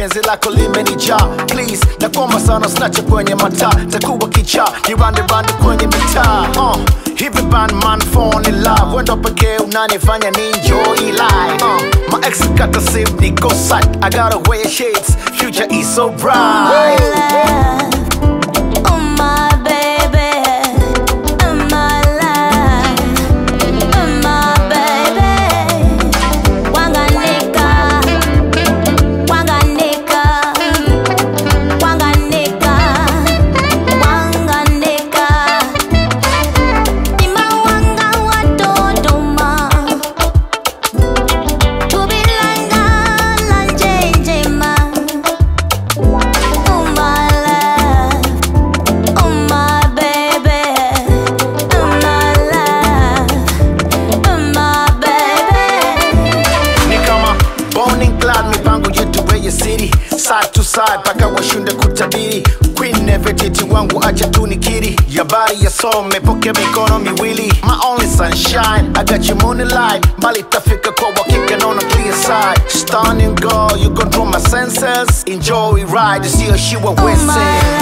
penzi lako limenijaa please nakuomba sana snache kwenye mataa takuwa kichaa niranderande kwenye mitaa uh. hivi bandman phone in love wendo pekee unanifanya ni enjoy life uh. my ex kata sim niko site I gotta wear shades future is so bright Oh my baby, oh my life, oh my baby. Wanganika, wanganika, wanganika, wanganika. Imawanga watodoma, tubilanga lanjenjema. Oh my love. Oh my baby, oh my love, oh my baby. ni kama Bonning Clyde, mipango yetu weye city side to side paka washunde kutabiri queen nevertiti wangu acha tu nikiri yabari yasome poke mikono miwili my only sunshine I got your moonlight mbali tafika kwa wakika naona clear side stunning girl you control my senses enjoy ride sio shiwa Oh wese my